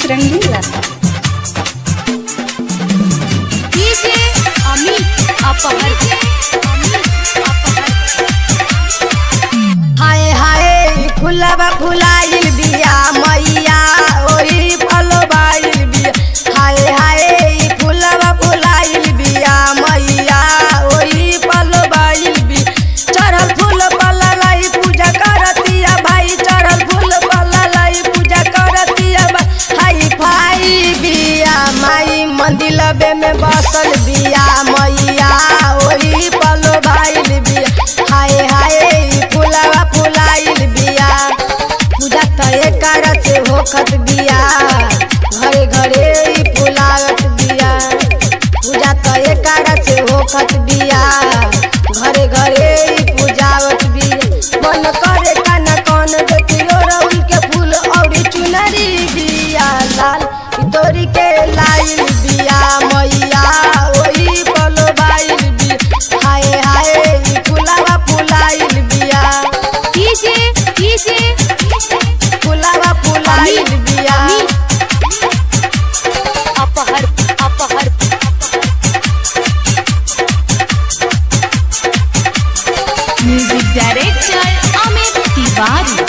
रंगीला DJ Amit अपहर हाय हाय फुलवा फुलाइल बिया मैया ओही फलवाइल बिया हाय हाय फुलवा फुलाइल बिया मैया ओही फलवाइल बि चढ़ल फूल पल्लाई पूजा करतिया भाई चढ़ल फूल पल्लाई पूजा करतिया भाई हाय फाई बिया माई मंदिलबे में बसल बिया मैया ओही फलवाइल बिया हाय हाय फुलवा फुलाइल बिया पूजा त एकर से होखत बिया घरे घरे ई फुलावत बिया पूजा त एकर से होखत बिया घरे घरे ई पूजावत बिया मन करे काना कौन देखियो रउल के फूल औरी चुनरी बिया लाल ई तोरी के लाइल बिया मैया ओही पलोबाइल बिया हाय हाय ई फुलावा फुलाइल बिया डीजे डीजे फुलावा फुलाइल बिया अपहर अपहर म्यूजिक डायरेक्टर अमित तिवारी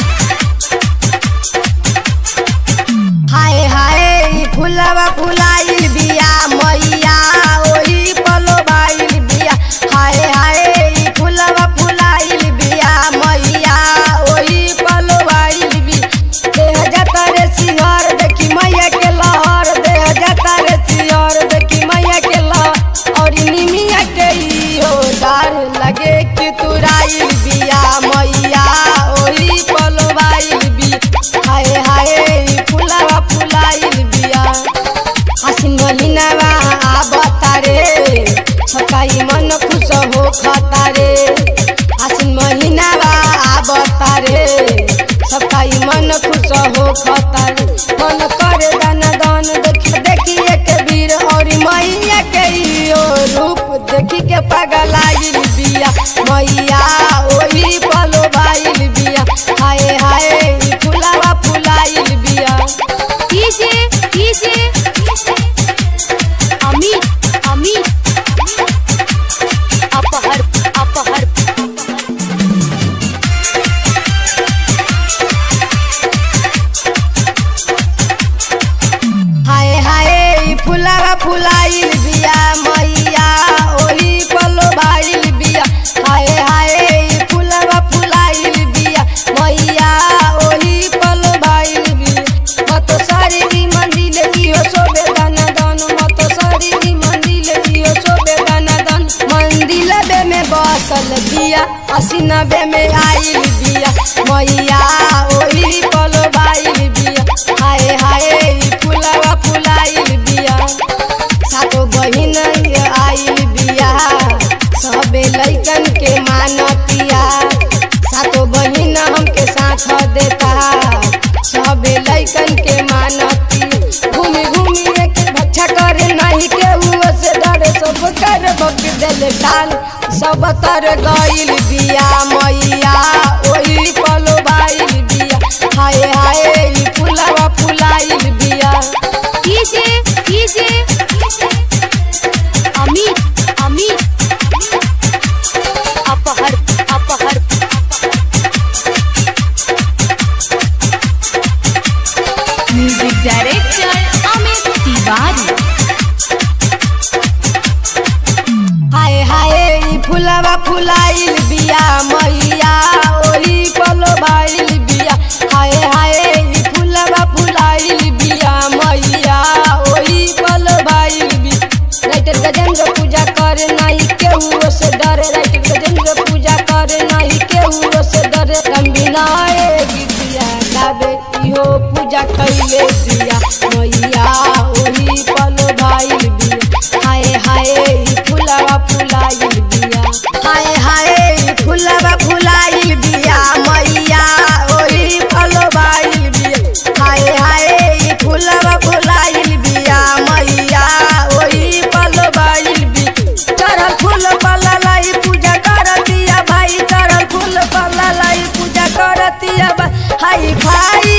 हाय हाय ई फुलवा फुलाइल बिया मैया ओही पलोबाइल बिया हाय हाय ई फुलवा फुलाइल बिया मैया ओही पलोबाइल बि देह जाता रे सिहर देखी मैया के लहर देह जाता रे सिहर देखी मैया के लहर और निमिया के इहो डार लगे कि तुराइल बिया मैया ओही पलोबाइल बि हाय हाय ई फुलवा फुलाइल बिया आसिन महिनावा आबता रे छकाई मन खुश हो खाता रे आसिन महिनावा आबता रे छकाई मन खुश हो खाता रे मन करे दान दान देख देखी एक वीर और मैया के इहो रूप देखी के पगलाइल बिया मैया ओही पलोबाइल बिया हाय हाय ई फुलावा फुलाइल बिया डीजे डीजे अमित अमित अपहर अपहर हाय हाय ई फुलावा फुलाइल बिया मैया ओही पलोबाइल बिया हाय हाय ई फुलावा फुलाइल बिया मैया ओही पलोबाइल बिया मत सारी दी मंदिल इहो सोबे दाना दान मत सारी दी मंदिल इहो सोबे दाना दान मंदिल बे में बसल बिया हसीनबे में आइल बिया मैया ओही पलोबाइल बिया हाय हाय ई फुलावा फुलाइल बिया सातो बहिन आइल बिया सबे लइकन के मानतिया सातो बहिन हमके साथ देता सबे लइकन के मानती घूमी घूमी एक बच्चा करे नहीं के हुआ से डरे सब कर बक दिल डाल सब तर गइल बिया मैया ओही पलोबाइल बिया हाय हाय ई फुलावा फुलाइल बिया डीजे डीजे अमित अमित अपहर अपहर म्यूजिक डायरेक्टर अमित तिवारी हाय हाय ई फुलावा फुलाइल बिया मैया ओही पलोबाइल बिया हाय हाय ई फुलावा फुलाइल बिया मैया ओही पलोबाइल बिया राइटर गजेंद्र पूजा करे नहीं केहू से डरे राइटर गजेंद्र पूजा करे नहीं केहू से डरे रंबिनाए गीतिया गावे इहो पूजा कैले दिया मैया ओही पलोबाइल बिया हाय हाय ई फुलावा फुलाइल बिया हाय हाय ई फुलावा फुलाइल बिया मैया ओही फलोबाइल बिया हाय हाय ई फुलावा फुलाइल बिया मैया ओही फलोबाइल बिया चढ़ल फूल पल्लाई पूजा करतिया भाई चढ़ल फूल पल्लाई पूजा करतिया भाई हाय भाई